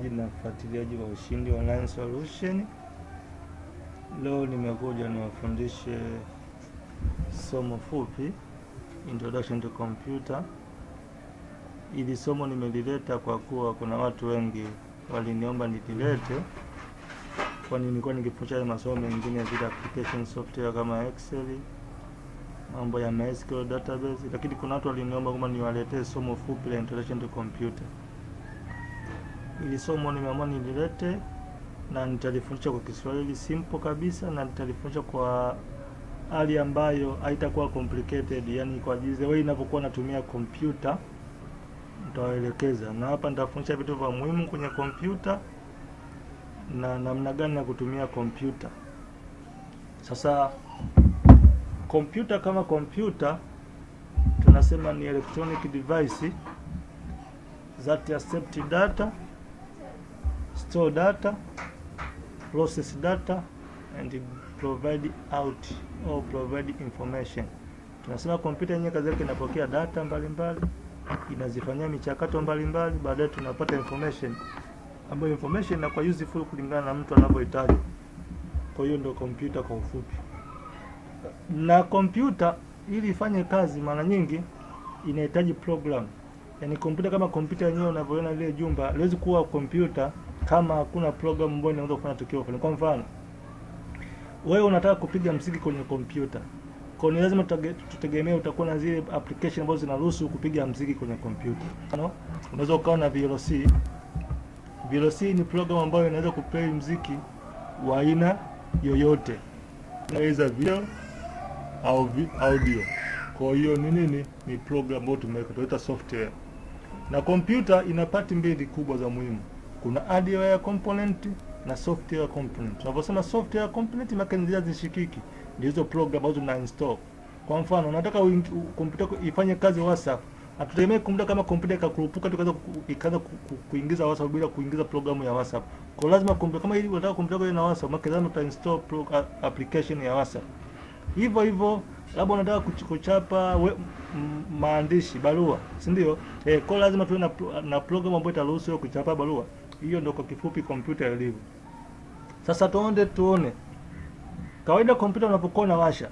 mtazamaji na mfuatiliaji wa Ushindi Online Solution. Leo nimekuja niwafundishe somo fupi Introduction to Computer. Ili somo nimelileta kwa kuwa kuna watu wengi waliniomba nililete, kwani nilikuwa nikifundisha masomo mengine ya vile application software kama Excel, mambo ya MySQL database, lakini kuna watu waliniomba kwamba niwaletee somo fupi la Introduction to Computer. Ili somo nimeamua nililete na nitalifundisha kwa Kiswahili simple kabisa, na nitalifundisha kwa hali ambayo haitakuwa complicated, yani kwa jinsi wewe inapokuwa natumia kompyuta nitawaelekeza, na hapa nitafundisha vitu vya muhimu kwenye kompyuta na namna gani ya kutumia kompyuta. Sasa kompyuta kama kompyuta tunasema ni electronic device that accept data, store data, process data and provide out or provide information. Tunasema kompyuta yenyewe kazi yake inapokea data mbalimbali, inazifanyia michakato mbalimbali, baadaye tunapata information ambayo information inakuwa useful kulingana na mtu anavyohitaji. Kwa hiyo ndio kompyuta kwa ufupi. Na kompyuta ili ifanye kazi, mara nyingi inahitaji program. Yaani kompyuta kama kompyuta yenyewe unavyoona ile jumba, haliwezi kuwa kompyuta kama hakuna program ambayo inaweza kufanya tukio fulani. Kwa mfano, wewe unataka kupiga mziki kwenye kompyuta. Kwa hiyo ni lazima tutage- tutegemee utakuwa na zile application ambazo zinaruhusu kupiga mziki kwenye kompyuta. Mfano, unaweza ukawa na VLC. VLC ni program ambayo inaweza kuplay mziki wa aina yoyote. Inaweza video au vi, audio. Kwa hiyo ni nini? Ni program ambayo tumeweka tunaita software. Na kompyuta ina pati mbili kubwa za muhimu. Kuna hardware component na software component. Tunaposema software component, maana ni zile zishikiki, ndio hizo program ambazo tuna install. Kwa mfano, unataka uingi- u- kompyuta yako ifanye kazi WhatsApp. Hatutegemei kompyuta kama kompyuta ikakurupuka tu ikaanza ku- ikaanza ku- ku- kuingiza WhatsApp bila kuingiza programu ya WhatsApp. Kwa hiyo lazima kompyuta kama ili unataka kompyuta yako iwe na WhatsApp, maana lazima utainstall pro, a- application ya WhatsApp. Hivyo hivyo labda unataka kuch- kuchapa we, m, maandishi barua, si ndio? Eh, kwa hiyo lazima tuwe na, pro- na program ambayo itaruhusu wewe kuchapa barua. Hiyo ndio kwa kifupi kompyuta ilivyo. Sasa tuende tuone. Kawaida kompyuta unapokuwa unawasha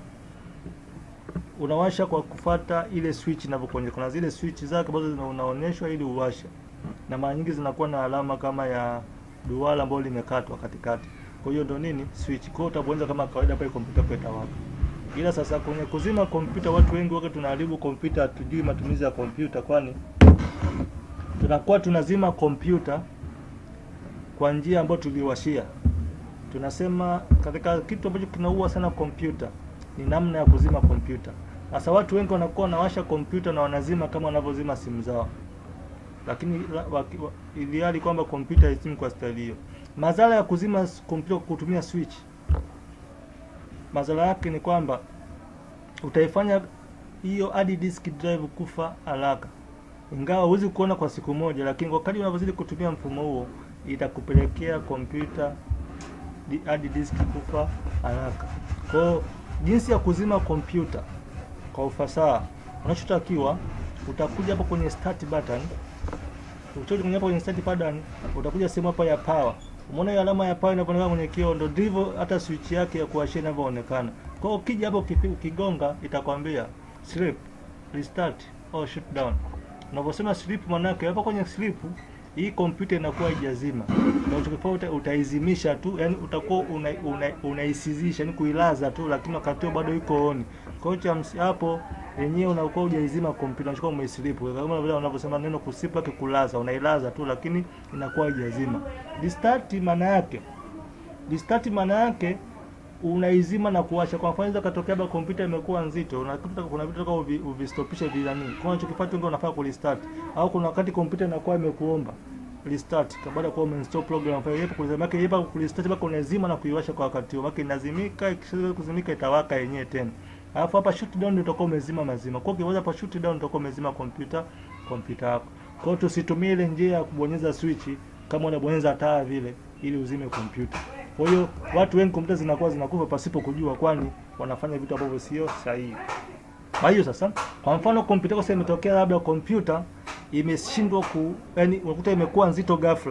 unawasha kwa kufata ile switch inavyokuonyesha. Kuna zile switch zake ambazo zina- unaonyeshwa ili uwashe, na mara nyingi zinakuwa na alama kama ya duara ambayo limekatwa katikati. Kwa hiyo ndio nini switch. Kwa hiyo utabonyeza kama kawaida pale kompyuta kwa itawaka. Ila sasa kwenye kuzima kompyuta, watu wengi wake tunaharibu kompyuta, hatujui matumizi ya kompyuta, kwani tunakuwa tunazima kompyuta kwa njia ambayo tuliwashia. Tunasema katika kitu ambacho kinaua sana kompyuta ni namna ya kuzima kompyuta. Sasa watu wengi wanakuwa wanawasha kompyuta na wanazima kama wanavyozima simu zao, lakini la- waki- wa- iliali kwamba kompyuta haizimi kwa staili hiyo. Madhara ya kuzima s- kompyuta kwa kutumia switch, madhara yake ni kwamba utaifanya hiyo hard disk drive kufa haraka, ingawa huwezi kuona kwa siku moja, lakini kwa kadri unavyozidi kutumia mfumo huo itakupelekea kompyuta di- hard disk kufa haraka. Kwa hiyo jinsi ya kuzima kompyuta kwa ufasaha, unachotakiwa utakuja hapo kwenye start button. Ukitoka kwenye hapo kwenye start button, utakuja sehemu hapa ya power. Umeona hiyo alama ya power inapoonekana kwenye kioo, ndio ndivyo hata switch yake ya kuwashia inavyoonekana. Kwa hiyo ukija hapo ukipi- ukigonga, itakwambia sleep, restart au shut down. Unaposema sleep, maana yake hapo kwenye sleep hii kompyuta inakuwa haijazima, na utakifanya uta, utaizimisha tu, yani utakuwa unaisizisha una, unaisizisha, yani kuilaza tu, lakini wakati huo bado iko on. Kwa hiyo cha msi- hapo yenyewe unakuwa hujaizima kompyuta, unachukua umeisleep, kama vile unavyosema neno kusleep yake kulaza, unailaza tu, lakini inakuwa haijazima. Restart maana yake restart maana yake unaizima na kuwasha. Kwa mfano, inaweza katokea labda kompyuta imekuwa nzito, unakuta kuna vitu unataka uvi, uvistopishe vilani, kwa unachokifanya tu unafaa kurestart, au kuna wakati kompyuta inakuwa imekuomba restart kwa baada ya kuwa umeinstall program kwa hiyo kulizima yake yepa kurestart mpaka unazima na kuiwasha kwa wakati huo, maana inazimika, ikishaanza kuzimika itawaka yenyewe tena. Alafu hapa shut down ndio utakuwa umezima mazima. Kwa hiyo ukiweza hapa shut down utakuwa umezima kompyuta kompyuta yako. Kwa hiyo tusitumie ile njia ya kubonyeza switch kama unabonyeza taa vile ili uzime kompyuta. Kwa hiyo watu wengi kompyuta zinakuwa zinakufa pasipo kujua, kwani wanafanya vitu ambavyo sio sahihi. Kwa hiyo sasa, kwa mfano kompyuta yako sasa imetokea labda kompyuta imeshindwa ku yani unakuta imekuwa nzito ghafla.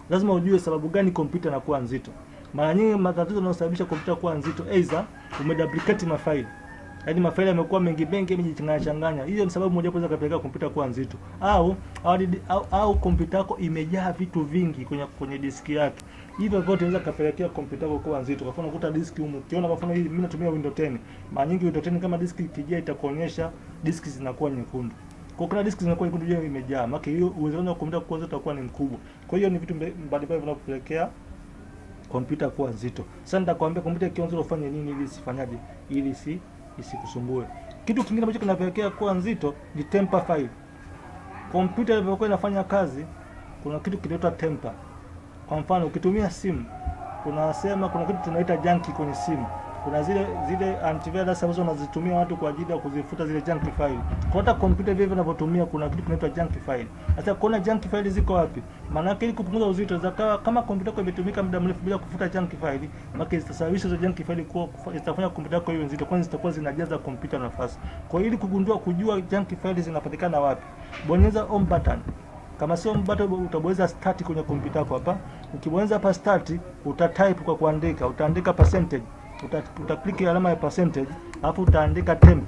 lazima ujue sababu gani kompyuta inakuwa nzito. Mara nyingi matatizo yanayosababisha kompyuta kuwa nzito, aidha umeduplicate mafaili yaani mafaili yamekuwa mengi mengi yamejichanganya changanya. Hiyo ni sababu moja inaweza kupelekea kompyuta kuwa nzito, au au, au, au kompyuta yako imejaa vitu vingi kwenye kwenye diski yake. Hivyo vyote inaweza kupelekea kompyuta yako kuwa nzito. Kwa mfano ukuta diski humu, ukiona kwa mfano hii mimi natumia Windows 10. Mara nyingi Windows 10 kama diski ikijaa itakuonyesha diski zinakuwa nyekundu. Kwa kuna diski zinakuwa nyekundu je imejaa. Maana hiyo uwezekano wa kompyuta kuwa nzito utakuwa ni mkubwa. Kwa hiyo ni vitu mbalimbali vinavyopelekea kompyuta kuwa nzito. Sasa nitakwambia kompyuta ikiwa nzito ufanye nini ili isifanyaje ili si isikusumbue. Kitu kingine ambacho kinapelekea kuwa nzito ni temper file. Kompyuta inapokuwa inafanya kazi, kuna kitu kinaitwa temper. Kwa mfano, ukitumia simu, kunasema kuna kitu tunaita junk kwenye simu. Kuna zile zile antivirus ambazo wanazitumia watu kwa ajili ya kuzifuta zile junk file. Kwa hata kompyuta vile vinavyotumia kuna kitu kinaitwa junk file. Sasa kuona junk file ziko wapi? Maana yake ili kupunguza uzito zakawa kama kompyuta yako imetumika muda mrefu bila kufuta junk file, maana zitasababisha hizo junk file kuwa zitafanya kompyuta yako iwe nzito, kwani zitakuwa zinajaza kompyuta nafasi. Kwa hiyo ili kugundua kujua junk file zinapatikana wapi, bonyeza home button. Kama sio home button, utabonyeza start kwenye kompyuta yako hapa. Ukibonyeza hapa start, utatype kwa kuandika, utaandika percentage uta, utakliki alama ya percentage alafu utaandika temp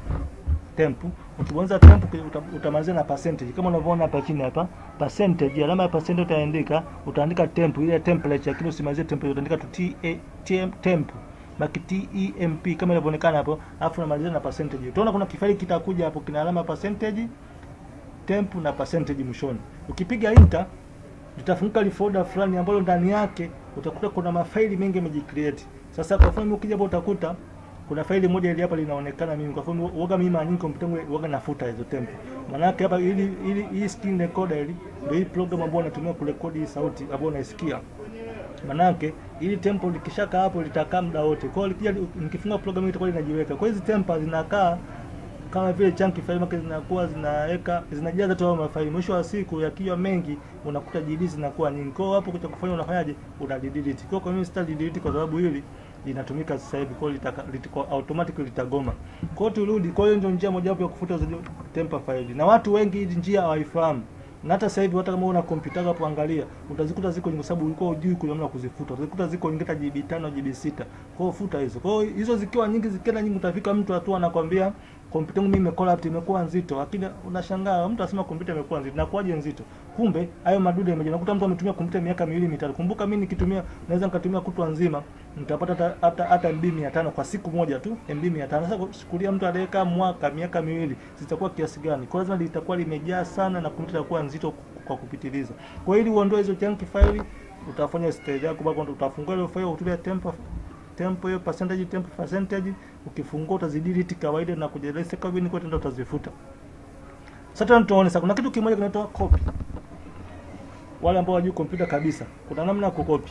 temp. Ukibonyeza temp uta, utamalizia na percentage kama unavyoona hapa chini hapa percentage, alama ya percentage utaandika, utaandika temp ile temperature, lakini usimalizie temperature, utaandika tu t a t temp baki t e m p kama inavyoonekana hapo, alafu unamalizia na percentage. Utaona kuna kifaili kitakuja hapo kina alama ya percentage, temp na percentage mwishoni. Ukipiga enter litafunguka li folder fulani ambalo ndani yake utakuta kuna mafaili mengi yamejicreate. Sasa kwa mfano ukija hapo utakuta kuna faili moja ile hapa linaonekana mimi. Kwa mfano uoga mimi mara nyingi kompyuta yangu uoga nafuta hizo tempo. Maana yake hapa ili ili hii screen recorder ili ndio hii program ambayo natumia kurekodi sauti ambayo unaisikia. Maana yake ili tempo likishaka hapo litakaa muda wote. Kwa hiyo likija nikifunga program hii itakuwa linajiweka. Kwa hiyo hizi tempo zinakaa kama vile chunky file maka zinakuwa zinaweka zinajaza tu mafaili. Mwisho wa siku yakiwa mengi unakuta JD zinakuwa nyingi. Kwa hiyo hapo kitu kufanya unafanyaje? Una delete. Kwa hiyo mimi sita delete kwa sababu hili linatumika sasa hivi, kwa hiyo litako automatically litagoma. Kwa hiyo turudi. Kwa hiyo ndio njia moja wapo ya kufuta zile temper file, na watu wengi hii njia hawaifahamu na hata sasa hivi hata kama una kompyuta hapo angalia, utazikuta ziko nyingi, kwa sababu ulikuwa hujui kuna namna kuzifuta. Utazikuta ziko nyingi hata GB 5 GB 6. Kwa hiyo futa hizo. Kwa hiyo hizo zikiwa nyingi, zikienda nyingi, utafika mtu hatua anakwambia kompyuta yangu mimi imecollapse, imekuwa nzito. Lakini unashangaa mtu anasema kompyuta imekuwa nzito, inakuwaje nzito? Kumbe hayo madude yameje. Unakuta mtu ametumia kompyuta miaka miwili mitatu. Kumbuka mimi nikitumia, naweza nikatumia kutwa nzima, nitapata hata hata MB 500 kwa siku moja tu, MB 500. Sasa chukulia mtu aliyeka mwaka miaka miwili, zitakuwa kiasi gani? Kwa lazima litakuwa limejaa sana na kompyuta itakuwa nzito kwa kupitiliza. Kwa hiyo ili uondoe hizo junk file, utafanya stage yako bado utafungua ile file utumia tempo tempo hiyo percentage tempo percentage, ukifungua utazidelete kawaida na kujeleza kabini kote ndio utazifuta. Sasa tuone sasa, kuna kitu kimoja kinaitwa copy. Wale ambao wajui kompyuta kabisa, kuna namna ya kukopi.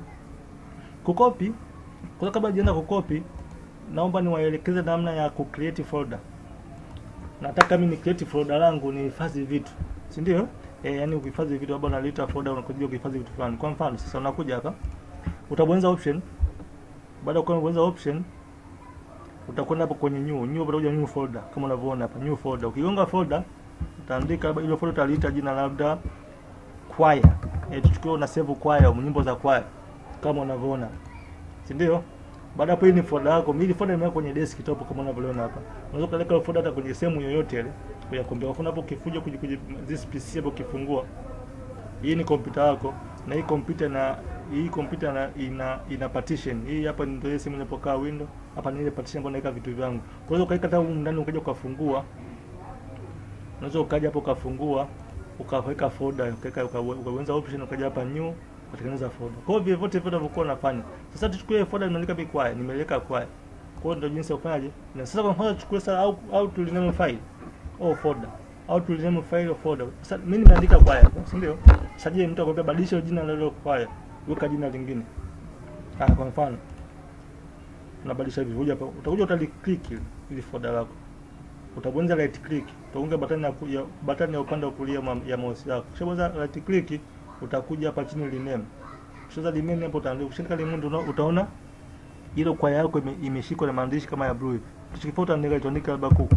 Kukopi, kwa kabla jienda kukopi, naomba niwaelekeze namna ya ku create folder. Nataka mimi ni create folder langu ni hifadhi vitu, si ndio? Eh, yani ukihifadhi vitu labda unaleta folder unakuja kuhifadhi vitu fulani. Kwa mfano, sasa unakuja hapa, utabonyeza option. Baada ya kubonyeza option, utakwenda hapo kwenye new, new utakuja new folder kama unavyoona hapa, new folder. Ukigonga folder, utaandika labda ile folder utaliita jina labda choir. Eh, tuchukue una save choir, nyimbo za choir kama unavyoona. Si ndio? Baada hapo hii ni folder yako. Mimi folder nimeweka kwenye desktop kama unavyoona hapa. Unaweza kupeleka ile folder hata kwenye sehemu yoyote ile ya kompyuta. Kwa hapo ukifuja kuji kuji this PC hapo ukifungua. Hii ni kompyuta yako na hii kompyuta na hii kompyuta na ina ina partition. Hii hapa ndio sehemu inapokaa window. Hapa ni ile partition ambayo naweka vitu vyangu. Kwa hiyo ukaika hata huko ndani ukaja ukafungua. Unaweza ukaja hapo ukafungua ukaweka folder ukaweka ukaweza option ukaja hapa new ukatengeneza folder. Kwa hiyo vyote vyote vinavyokuwa nafanya. Sasa tuchukue folder nimeandika bi kwaya, nimeweka kwaya. Kwa hiyo ndio jinsi ya kufanyaje? Na sasa kwa mfano tuchukue sasa au au tuliname file au folder au tuliname file au folder. Sasa mimi nimeandika kwaya, si ndio? Sasa je, mtu akwambia badilisha jina la ile kwaya, weka jina lingine. Ah, kwa mfano unabadilisha hivi, huja hapa utakuja utaliclick ili folder lako. Utabonyeza right click, utaunga button ya ya button ya upande wa kulia ya mouse yako. Ukishabonyeza right click utakuja hapa chini rename. Ukishaza rename hapo utaandika, ukishika rename utaona ile kwaya yako imeshikwa na maandishi kama ya blue hivi. Tukifuata andika tuandike labda kuku.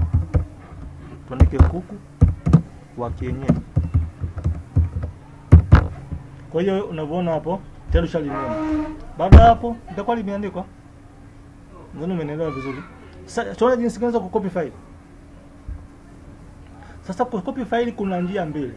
Tuandike kuku wa kienyeji. Kwa hiyo unavyoona hapo tayari ushalinena. Baada ya hapo itakuwa limeandikwa. Nadhani umenielewa vizuri. Sasa tuone jinsi gani za kucopy file. Sasa kucopy file kuna njia mbili.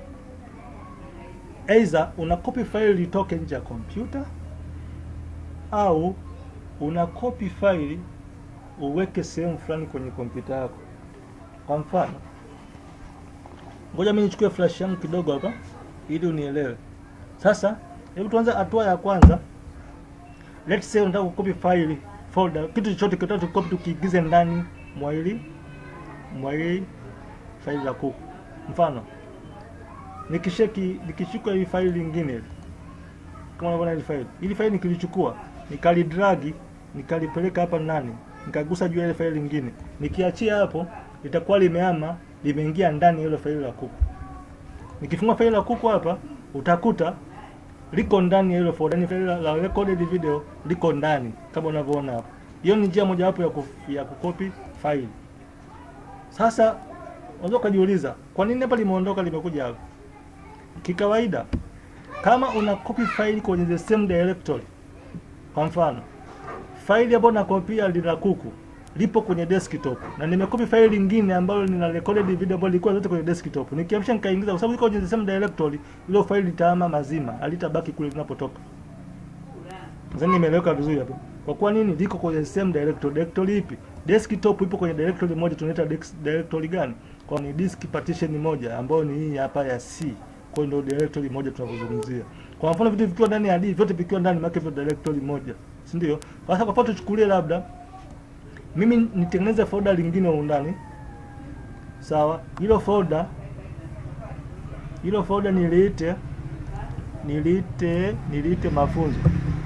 Either una copy file litoke nje ya kompyuta au una copy file uweke sehemu fulani kwenye kompyuta yako. Kwa mfano, ngoja mimi nichukue flash yangu kidogo hapa ili unielewe. Sasa hebu tuanze hatua ya kwanza. Let's say unataka kucopy file folder, kitu chochote kitatu copy tukiingize ndani mwa hili mwa hili faili la kuku. Mfano, nikisheki nikishika hii faili lingine kama unavyoona hili faili. Hili faili nikilichukua, nikalidragi, nikalipeleka hapa ndani, nikagusa juu ya ile faili lingine. Nikiachia hapo litakuwa limehama, limeingia ndani ya ile faili la kuku. Nikifungua faili la kuku hapa, utakuta liko ndani ya ile folder, yani faili la, la recorded video liko ndani kama unavyoona hapa. Hiyo ni njia mojawapo ya, kuf, ya kukopi faili. Sasa unaweza ukajiuliza kwa nini hapa limeondoka limekuja hapa? Kikawaida, kama una copy file kwenye the same directory, kwa mfano faili ambayo nakopia lina kuku lipo kwenye desktop na nimekopi faili lingine ambalo lina recorded video ambayo ilikuwa zote kwenye desktop, nikiamsha nikaingiza, kwa sababu liko kwenye the same directory, ile faili litahama mazima, halitabaki kule linapotoka. Nadhani nimeeleweka vizuri hapo. Kwa kuwa nini liko kwenye same directory? Directory ipi? Desktop ipo kwenye directory moja, tunaita directory gani? Kwa ni disk partition moja ambayo ni hii hapa ya C. Kwa hiyo ndio directory moja tunavyozungumzia. Kwa mfano vitu vikiwa ndani ya D, vyote vikiwa ndani maana hivyo directory moja. Si ndio? Kwa sababu kwa tuchukulie labda mimi nitengeneze folder lingine huko ndani. Sawa? Hilo folder hilo folder niliite niliite niliite mafunzo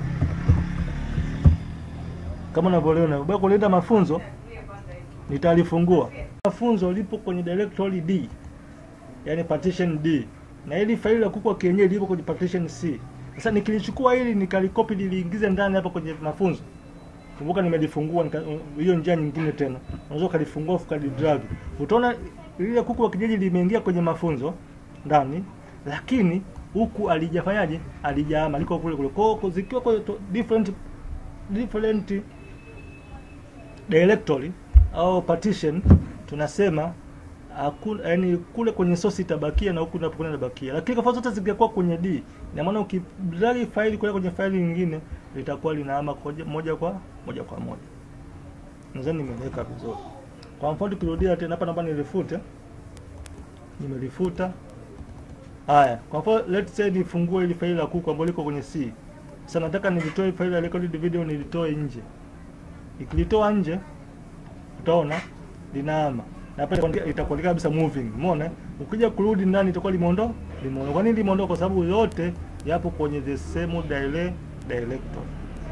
kama unavyoona baada kuleta mafunzo nitalifungua mafunzo lipo kwenye directory D yani partition D na ili faili la kuku wa kienyeji lipo kwenye partition C sasa nikilichukua hili nikalikopi niliingize ndani hapa kwenye mafunzo kumbuka nimelifungua hiyo njia nyingine tena unaweza ukalifungua ukalidrag utaona lile kuku wa kienyeji limeingia kwenye mafunzo ndani lakini huku alijafanyaje alijaama liko kule kule kwa zikiwa kwa different different directory au partition tunasema hakuna yani kule kwenye source itabakia na huku unapokwenda inabakia, lakini kwa zote zingekuwa kwenye D, ina maana ukidrag faili kwenda kwenye faili nyingine litakuwa linahama moja kwa moja kwa moja. Nadhani nimeweka vizuri. Kwa mfano tukirudia tena hapa, naomba nilifute, nimelifuta. Haya, kwa mfano let's say nifungue ile faili la kuku ambalo liko kwenye C. Sasa nataka nilitoe faili la recorded video nilitoe nje. Ikilitoa nje utaona linahama na pale itakuandika kabisa moving. Umeona? Ukija kurudi ndani itakuwa limeondoka. Limeondoka. Kwa nini limeondoka? Kwa sababu yote yapo kwenye the same dire directory.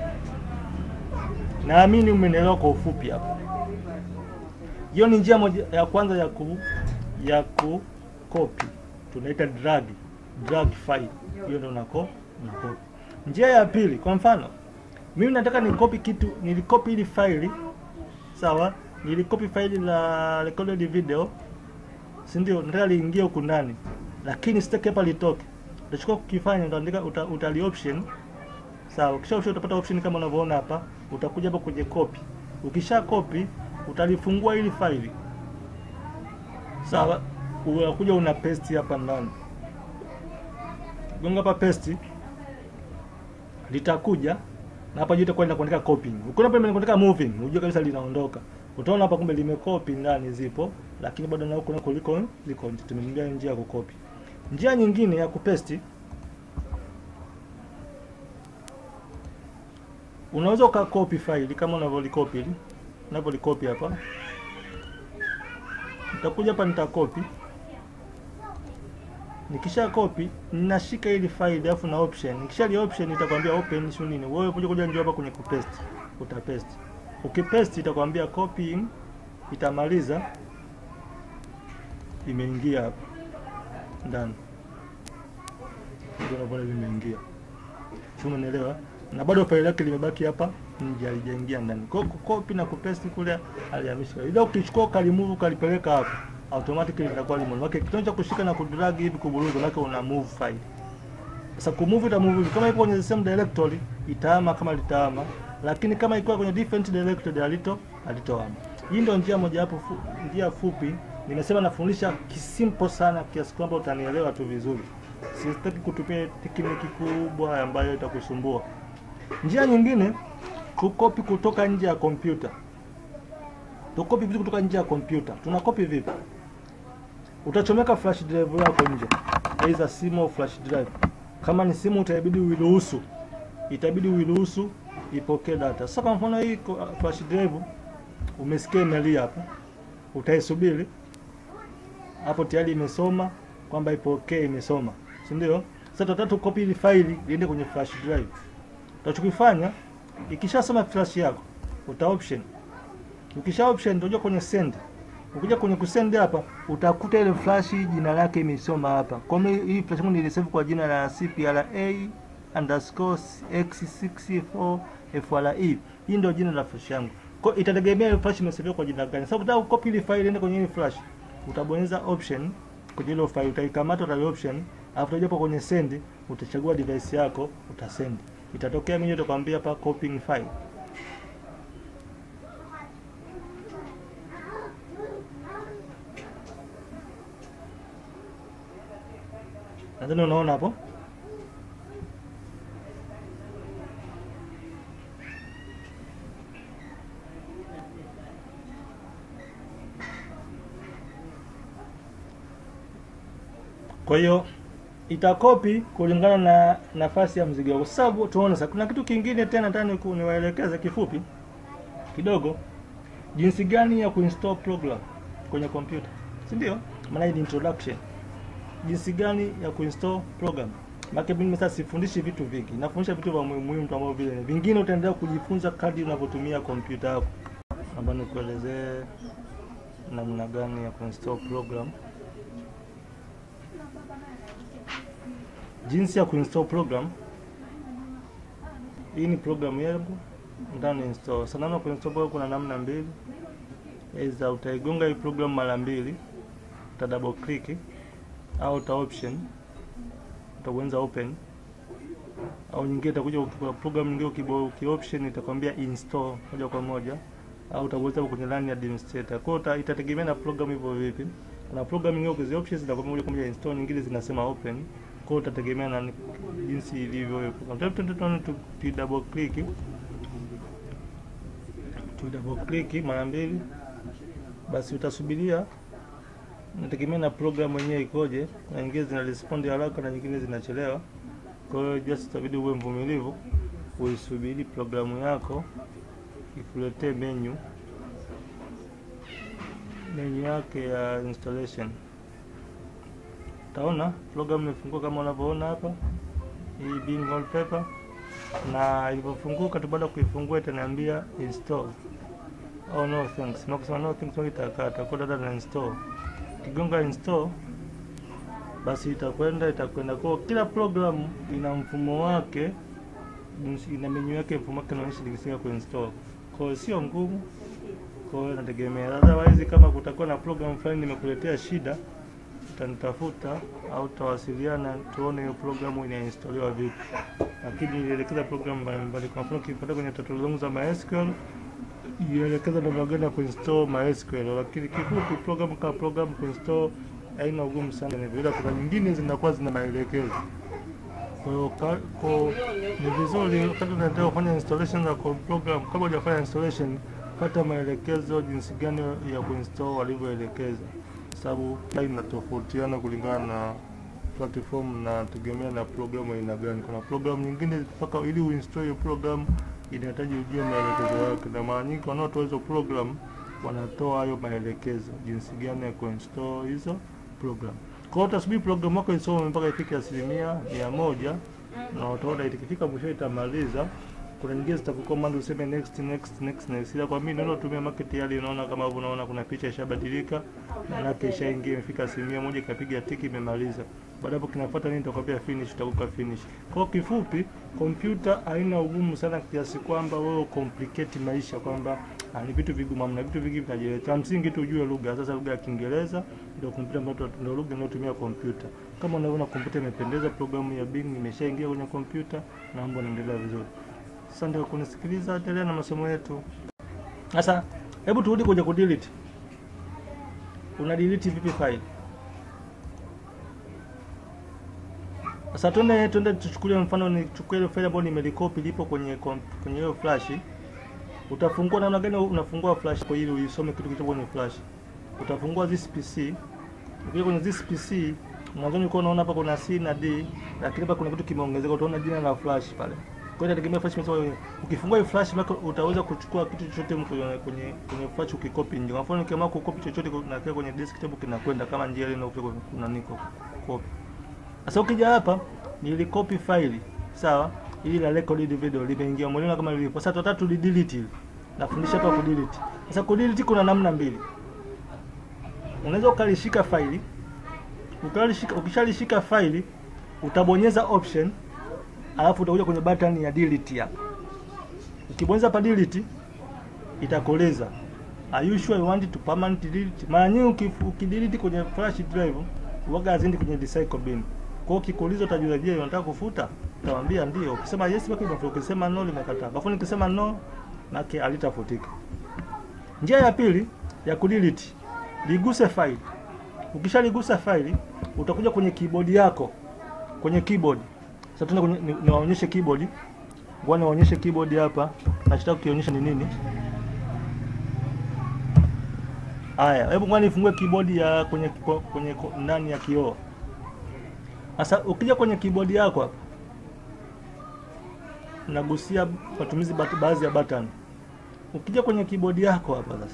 Naamini umenielewa kwa ufupi hapo. Hiyo ni njia moja ya kwanza ya ku ya ku copy. Tunaita drag drag file. Hiyo ndio unako unakopi. Njia ya pili, kwa mfano, mimi nataka nikopi kitu, nilikopi ili faili sawa nilikopi faili la recorded video, si ndio? Nataka liingie huku ndani, lakini sitaki hapa litoke. Utachukua kukifanya, utaandika uta, utali option sawa. Ukisha option utapata option kama unavyoona hapa, utakuja hapa kwenye copy. Ukisha copy utalifungua ili faili sawa, unakuja una paste hapa ndani, gonga hapa paste, litakuja na hapa juu itakuwa inakuandika copying. Ukiona pale inakuandika moving, unajua kabisa linaondoka. Utaona hapa kumbe limekopi ndani zipo, lakini bado na huko nako liko liko tumeingia njia ya kukopi. Njia nyingine ya kupesti unaweza ukakopi faili kama unavyolikopi hili. Unavyolikopi hapa. Nitakuja hapa nitakopi. Nikisha copy ninashika ili faili alafu na option. Nikisha li option itakwambia open sio nini. Wewe kuja kuja njoo hapa kwenye kupaste. Utapaste. Ukipaste itakwambia copying itamaliza imeingia hapa ndani. Ndio unaona limeingia. Sio unaelewa? Na bado faili lake limebaki hapa nje halijaingia ndani. Kwa hiyo copy na kupaste kule alihamisha. Ila ukichukua kalimove kalipeleka hapa automatically litakuwa limeondoka. Kitendo cha kushika na kudrag hivi kuburuza, maana una move file. Sasa kumove itamove kama ipo kwenye the same directory itahama kama litahama, lakini kama iko kwenye different directory halito halitohama. Hii ndio njia moja hapo fu, njia fupi. Nimesema nafundisha kisimple sana kiasi kwamba utanielewa tu vizuri. Sitaki kutupia tekniki kubwa ambayo itakusumbua. Njia nyingine kukopi kutoka nje ya kompyuta. Tukopi vitu kutoka nje ya kompyuta. Tunakopi vipi? Utachomeka flash drive yako nje, aidha simu au flash drive. Kama ni simu, itabidi uiruhusu, itabidi uiruhusu ipokee data. Sasa kwa mfano hii ko- flash drive umesikia imelia hapo, utaisubiri hapo, tayari imesoma kwamba ipokee, imesoma, si ndio? Sasa tutataka tukopi ile faili liende kwenye flash drive. Utachokifanya ikishasoma flash yako, uta option Ukisha option utakuja kwenye send. Ukija kwenye kusend hapa utakuta ile flash jina lake imesoma hapa. Kwa hiyo hii flash yangu nilisave kwa jina la CPRA underscore x64 FRE. Hii ndio jina la flash yangu. Kwa hiyo itategemea ile flash imesave kwa jina gani. Sasa ukitaka kucopy ile file iende kwenye ile flash, utabonyeza option kwenye ile file, utaikamata uta option, alafu utaja kwenye send, utachagua device yako, utasend. Itatokea menu itakwambia hapa copying file. Nadhani unaona hapo. Kwa hiyo itakopi kulingana na nafasi ya mzigo wako. Sasa tuone sasa, kuna kitu kingine tena nataka niku- niwaelekeze kifupi kidogo, jinsi gani ya kuinstall program kwenye kompyuta, si ndio? Maana hii ni introduction jinsi gani ya kuinstall program. Maana mimi sasa sifundishi vitu vingi, nafundisha vitu vya muhimu muhimu tu ambavyo vile vingine utaendelea kujifunza kadri unavyotumia kompyuta yako. Naomba nikuelezee namna gani ya kuinstall program. Jinsi ya kuinstall program. Hii ni program yangu ndani install. Sana namna kuinstall program kuna namna mbili. Aidha utaigonga hii program mara mbili, uta double click au uta option utabonyeza open au nyingine itakuja kwa program nyingine ukibo uki option itakwambia install moja kwa moja au utabonyeza kwenye LAN ya administrator. Kwa hiyo itategemea na program hivyo vipi. Kuna program nyingine ukizi options zinakwambia moja kwa moja install, nyingine zinasema open. Kwa hiyo utategemea na ni- jinsi ilivyo hiyo program. Tatu tatu tu tu double click tu double click mara mbili, basi utasubiria nategemea na program yenyewe ikoje, na nyingine zina respond haraka na nyingine zinachelewa. Kwa hiyo just itabidi uwe mvumilivu, uisubiri programu yako ikuletee menu menu yake ya installation. Utaona program imefungua kama unavyoona hapa, hii Bing wallpaper, na ilivyofunguka tu, baada ya kuifungua itaniambia install. Oh no thanks, na kusema no thanks itakata kwa dada na install kigonga install basi itakwenda itakwenda kwa kila program ina mfumo wake jinsi- ina menu yake mfumo wake unaonyesha jinsi ya kuinstall kwa hiyo sio ngumu kwa hiyo nategemea otherwise kama kutakuwa na program fulani nimekuletea shida utanitafuta au tutawasiliana tuone hiyo programu inainstaliwa vipi lakini nilielekeza program mbalimbali kwa mfano ukipata kwenye tutorial zangu za MySQL ielekeza namna gani ya kuinstall MySQL, lakini kifupi program kama program kuinstall haina ugumu sana, ni vile kuna nyingine zinakuwa zina maelekezo. Kwa hiyo ka- kwa- ni vizuri wakati unataka kufanya installation za kwa program, kabla hujafanya installation, pata maelekezo jinsi gani ya kuinstall walivyoelekeza, sababu inatofautiana kulingana na platform na tegemea na programu aina gani. Kuna programu nyingine mpaka ili uinstall hiyo program inahitaji ujue maelekezo yake, na mara nyingi wanaotoa hizo program wanatoa hayo maelekezo jinsi gani ya kuinstall hizo program. Kwa hiyo utasubiri program yako isome mpaka ifike asilimia mia moja na utaona ikifika mwisho itamaliza, kuna nyingine zitakucommand useme next next next next, ila kwa mimi naona tumia market yale, unaona kama hapo, unaona kuna picha ishabadilika, maanake ishaingia imefika asilimia moja, ikapiga tiki, imemaliza. Baada hapo kinafuata nini? Nitakwambia finish, utakupa finish. Kwa kifupi, kompyuta haina ugumu sana kiasi kwamba wewe complicate maisha kwamba ah, ni vitu vigumu, amna vitu vingi vinajeleta. Msingi tu ujue lugha. Sasa lugha ya Kiingereza ndio kompyuta ambayo ndio lugha inayotumia kompyuta. Kama unavyoona kompyuta imependeza, programu ya Bing imeshaingia kwenye kompyuta na mambo yanaendelea vizuri. Asante kwa kunisikiliza, endelea na masomo yetu. Sasa hebu turudi kwenye kudelete. Una delete vipi file? Sasa tuende tuende tuchukulie mfano nichukue ile file ambayo nimelikopi lipo kwenye kom- kwenye hiyo flash. Utafungua namna gani unafungua flash kwa ili uisome kitu kilicho kwenye flash? Utafungua this PC. Ukija kwenye this PC, mwanzoni uko unaona hapa kuna C na D, lakini hapa kuna kitu kimeongezeka, utaona jina la flash pale. Kwa hiyo inategemea flash imesema wewe. Ukifungua hii flash mako utaweza kuchukua kitu chochote kwenye kwenye kwenye flash ukikopi nje. Kwa mfano ukiamua kukopi chochote na kile kwenye desktop kinakwenda kama njia ile inayokuwa kuna niko copy. Sasa ukija hapa nilikopi faili sawa, ili la record video limeingia mwalimu kama lilivyo. Sasa tutataka tu delete ile. Nafundisha hapa ku delete. Sasa ku delete kuna namna mbili. Unaweza ukalishika faili ukalishika, ukishalishika faili utabonyeza option, alafu utakuja kwenye button ya delete hapa. Ukibonyeza hapa delete itakueleza are you sure you want to permanent delete. Mara nyingi uki- ukidelete kwenye flash drive uwaga hazindi kwenye recycle bin. Kwa hiyo ukikuuliza utajua, je, unataka kufuta? Utamwambia ndio. Ukisema yes baki hivyo, ukisema no limekataa. Kwa mfano nikisema no maki halitafutika. Njia ya pili ya kudelete, liguse file. Ukishaligusa faili utakuja kwenye keyboard yako, kwenye keyboard. Sasa tuna kwenye ni- niwaonyeshe keyboard. Ngoja niwaonyeshe keyboard hapa. Nachotaka kukionyesha ni nini? Haya, hebu ngoja nifungue keyboard ya kwenye kwenye, kwenye ndani ya kioo. Sasa ukija kwenye keyboard yako hapa nagusia matumizi bat- baadhi ya button. Ukija kwenye keyboard yako hapa sasa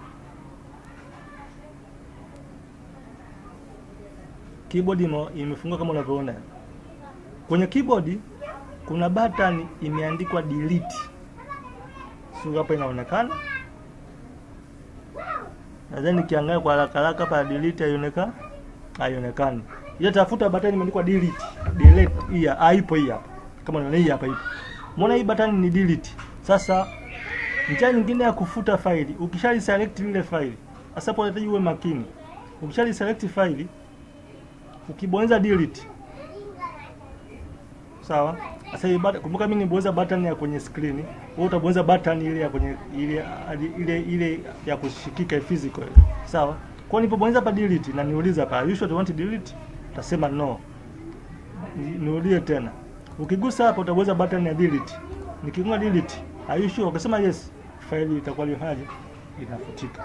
keyboard imo- imefungwa kama unavyoona kwenye keyboard kuna button imeandikwa delete sio hapa inaonekana nadhani nikiangalia kwa haraka haraka hapa delete haionekani haionekani ile tafuta button imeandikwa delete delete hii hapa, haipo hii hapa kama unaona hii hapa ipo umeona hii button ni delete sasa njia nyingine ya kufuta faili ukishali select lile faili sasa hapo unahitaji uwe makini ukishali select faili ukibonyeza delete sawa sasa hii button kumbuka mimi nibonyeza button ya kwenye screen wewe utabonyeza button ile ya kwenye ile ile ile ya kushikika physical ile. sawa kwa hiyo nilipobonyeza hapa delete na niuliza hapa are you sure you want to delete utasema no Ni- nirudie tena ukigusa hapa utabonyeza button ya delete nikigonga delete are you sure ukisema yes faili itakuwa lihaje inafutika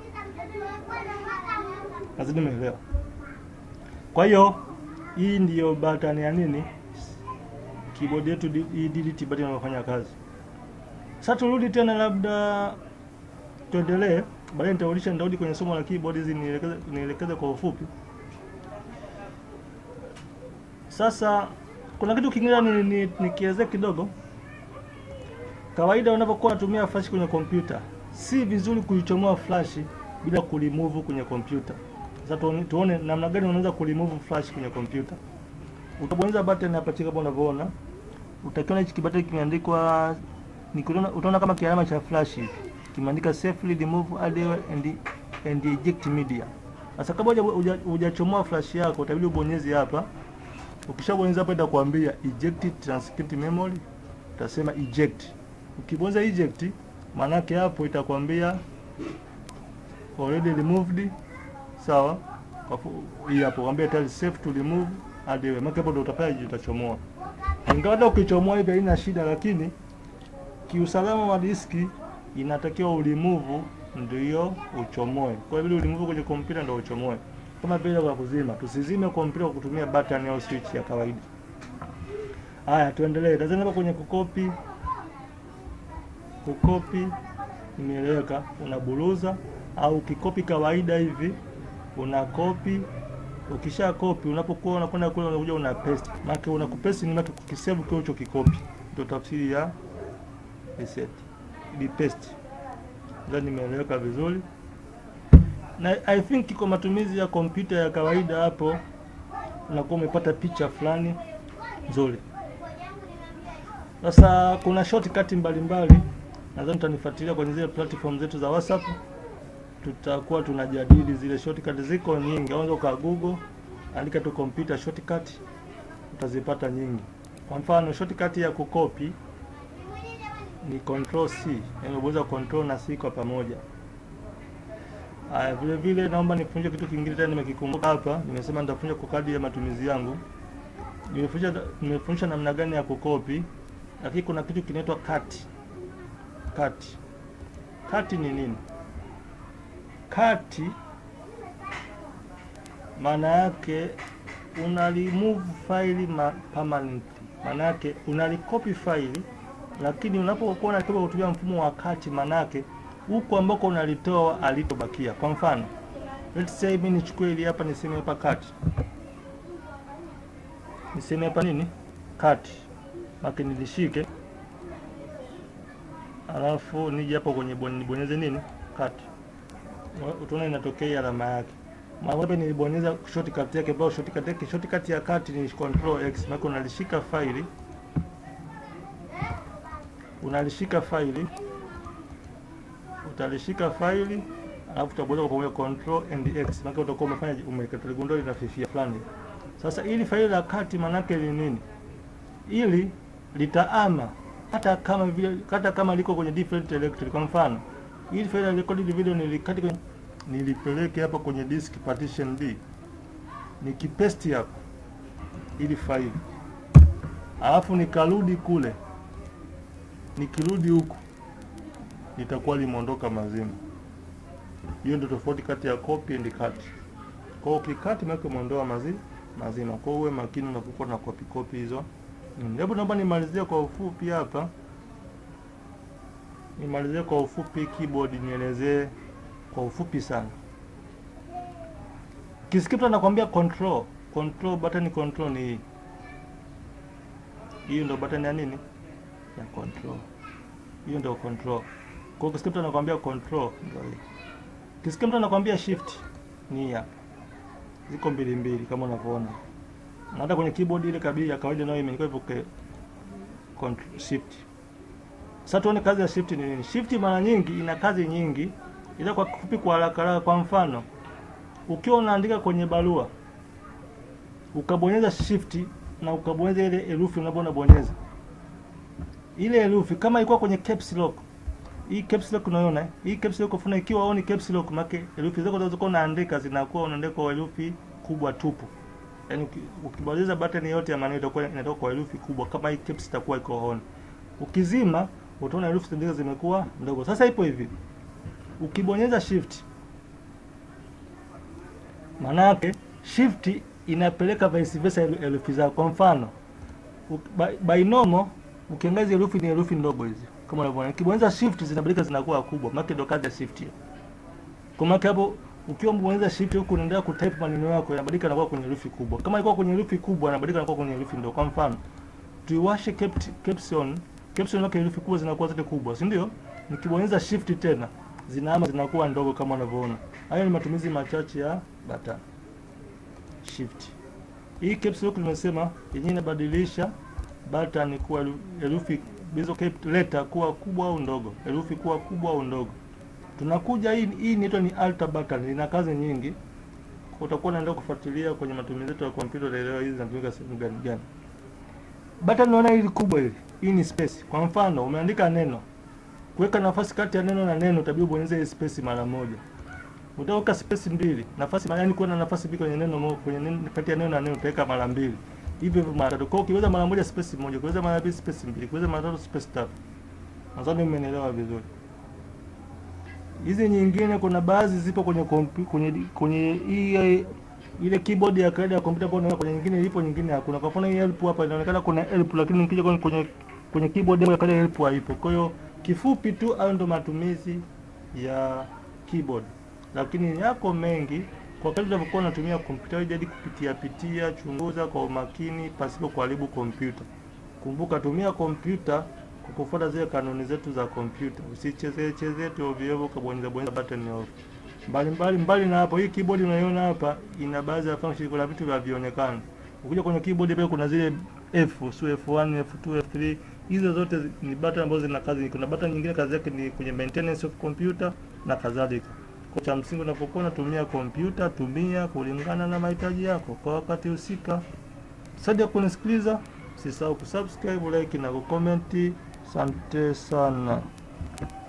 lazima umeelewa kwa hiyo hii ndiyo button ya nini? Keyboard yetu di- hii delete button inafanya kazi. Sasa turudi tena, labda tuendelee, baadaye nitarudisha, nitarudi kwenye somo la keyboard hizi nielekeze nielekeze kwa ufupi. Sasa kuna kitu kingine ni, ni, nikielezea kidogo. Kawaida unapokuwa unatumia flash kwenye kompyuta, si vizuri kuichomoa flash bila kulimove kwenye kompyuta. Sasa tuone, tuone namna gani unaweza kulimove flash kwenye kompyuta. Utabonyeza button hapa chini kama unavyoona. Utakiona hichi kibutton kimeandikwa nikiona utaona kama kialama cha flash hivi. Kimeandika safely remove audio and and eject media. Sasa kabla huja- huja- hujachomoa flash yako utabidi ubonyeze hapa. Ukishabonyeza hapa itakwambia eject transcript memory. Utasema eject. Ukibonyeza eject maana yake hapo itakwambia already removed sawa Kwa fu- hii hapo kwambia tayari safe to remove hadi wewe maana hapo ndo utapata utachomoa ingawa hata ukichomoa hivi haina shida lakini kiusalama wa diski inatakiwa ulimove ndio uchomoe kwa hiyo ulimove kwenye kompyuta ndio uchomoe kama vile kwa kuzima tusizime kompyuta kwa kutumia button au switch ya kawaida haya tuendelee tazama hapa kwenye kukopi kukopi imeeleweka unaburuza au ukikopi kawaida hivi una kopi ukisha kopi unapokuwa unakwenda kule unakuja una paste maana una kupesti ni maana kukisave kile ulichokikopi ndio tafsiri ya reset ili paste. Ndio nimeeleweka vizuri, na I think kwa matumizi ya kompyuta ya kawaida hapo unakuwa umepata picha fulani nzuri. Sasa kuna shortcut mbalimbali, nadhani tutanifuatilia kwenye zile platform zetu za WhatsApp, tutakuwa tunajadili zile shortcut. Ziko nyingi, unaweza uka Google, andika tu computer shortcut, utazipata nyingi. Kwa mfano shortcut ya kukopi ni control C, yaani unaweza control na C kwa pamoja. Aya, vile vile naomba nifunje kitu kingine tena, nimekikumbuka hapa. Nimesema nitafunja kwa kadri ya matumizi yangu. Nimefunja nimefundisha namna gani ya kukopi, lakini kuna kitu kinaitwa cut. Cut. Cut ni nini? Cut maana yake una remove file ma permanently, maana yake una copy file, lakini unapokuwa unatoka kutumia mfumo wa cut, maana yake huko ambako unalitoa alitobakia. Kwa mfano, let's say mimi nichukue hili hapa, niseme hapa cut, niseme hapa nini cut, maki nilishike, alafu nije hapo kwenye nibonyeze nini cut, utaona inatokea alama yake mawape nilibonyeza shortcut yake, ambayo shortcut yake shortcut ya cut ni control x, maana unalishika faili unalishika faili utalishika faili alafu utabonyeza kwa pamoja control and x, maana utakuwa umefanya umekaligundua linafifia fulani. Sasa ili faili la cut manake ni nini? Ili litaama hata kama vile hata kama liko kwenye different directory. Kwa mfano, ili faili la recorded video nilikati kwenye nilipeleke hapa kwenye disk partition D, nikipesti hapa ili faili, alafu nikarudi kule, nikirudi huku litakuwa limeondoka mazima. Hiyo ndio tofauti kati ya copy and cut. Kwa hiyo ukikati maana umeondoa mazi mazima. Kwa hiyo uwe makini unapokuwa na copy copy hizo. Hebu naomba nimalizie kwa ufupi hapa, nimalizie kwa ufupi keyboard, nielezee kwa ufupi sana. Kiskipta nakwambia control, control button control ni hii. Hiyo ndio button ya nini? Ya control. Hiyo ndio control. Kwa hiyo kiskipta nakwambia control ndio hii. Kiskipta nakwambia shift ni hii hapa. Ziko mbili mbili kama unavyoona. Na hata kwenye keyboard ile kabisa ya kawaida nayo imeandikwa hivyo ke control shift. Sasa tuone kazi ya shift ni nini? Shift mara nyingi ina kazi nyingi ila kwa kifupi, kwa haraka haraka, kwa mfano ukiwa unaandika kwenye barua ukabonyeza shift na ukabonyeza ile herufi unapobonyeza ile herufi, kama ilikuwa kwenye caps lock, hii caps lock unaona hii caps lock funa, ikiwa on caps lock, make herufi zako zinazokuwa unaandika zinakuwa unaandika kwa herufi kubwa tupu. Yani ukibonyeza button yote ya maneno itakuwa inatoka kwa herufi kubwa, kama hii caps itakuwa iko on. Ukizima utaona herufi zingine zimekuwa ndogo. Sasa ipo hivi ukibonyeza shift maana yake shift inapeleka vice versa herufi zako. Kwa mfano binomo, ukiangalia herufi ni herufi ndogo hizi kama unavyoona, ukibonyeza shift zinabadilika zinakuwa kubwa, maana ndio kazi ya shift hiyo. Kwa maana hapo ukiwa mbonyeza shift huku unaendelea kutype maneno yako yanabadilika yanakuwa kwenye herufi kubwa. Kama ilikuwa kwenye herufi kubwa yanabadilika yanakuwa kwenye herufi ndogo. Kwa mfano tuiwashe caption, caption yake herufi kubwa zinakuwa zote kubwa, si ndio? Nikibonyeza shift tena zinaama zinakuwa ndogo kama unavyoona. Hayo ni matumizi machache ya button shift. Hii caps lock nimesema yenyewe inabadilisha button kuwa herufi hizo letter kuwa kubwa au ndogo, herufi kuwa kubwa au ndogo. Tunakuja hii hii inaitwa ni alt button, ina kazi nyingi. Utakuwa unaendelea kufuatilia kwenye matumizi yetu ya kompyuta, utaelewa hizi zinatumika sehemu gani gani. Button unaona hili kubwa hili, hii ni space. Kwa mfano umeandika neno kuweka nafasi kati ya neno na neno utabidi ubonyeze ile space mara moja. Utaweka space mbili, nafasi maana yani kuwa na nafasi mbili kwenye neno moja, kwenye neno kati ya neno na neno utaweka mara mbili. Hivyo hivyo mara tatu. Kwa hiyo ukiweza mara moja space moja, ukiweza mara mbili space mbili, ukiweza mara tatu space tatu. Nadhani umenielewa vizuri. Hizi nyingine kuna baadhi zipo kwenye kompi, kwenye kwenye hii ile keyboard ya kawaida ya kompyuta kwa kwenye nyingine ipo nyingine hakuna. Kwa mfano hii help hapa inaonekana kuna help lakini nikija kwenye kwenye, kwenye keyboard ya kawaida help haipo. Kwa hiyo kifupi tu hayo ndo matumizi ya keyboard, lakini yako mengi. Kwa kadri unavyokuwa unatumia kompyuta, jadi kupitia pitia, chunguza kwa umakini pasipo kuharibu kompyuta. Kumbuka, tumia kompyuta kwa kufuata zile kanuni zetu za kompyuta. Usichezee chezee tu ovyo ovyo ukabonyeza bonyeza button off. Mbali mbali mbali na hapo, hii keyboard unaiona hapa ina baadhi ya function, kuna vitu havionekani. Ukija kwenye keyboard pale kuna zile F, sio F1, F2, F3. Hizo zote zi- ni button ambazo zina kazi. Kuna button nyingine kazi yake ni kwenye maintenance of computer na kadhalika. Kwa cha msingi unapokuwa unatumia kompyuta, tumia kulingana na mahitaji yako kwa wakati husika. Asante kwa kunisikiliza. Usisahau kusubscribe, like na kucomment. Asante sana.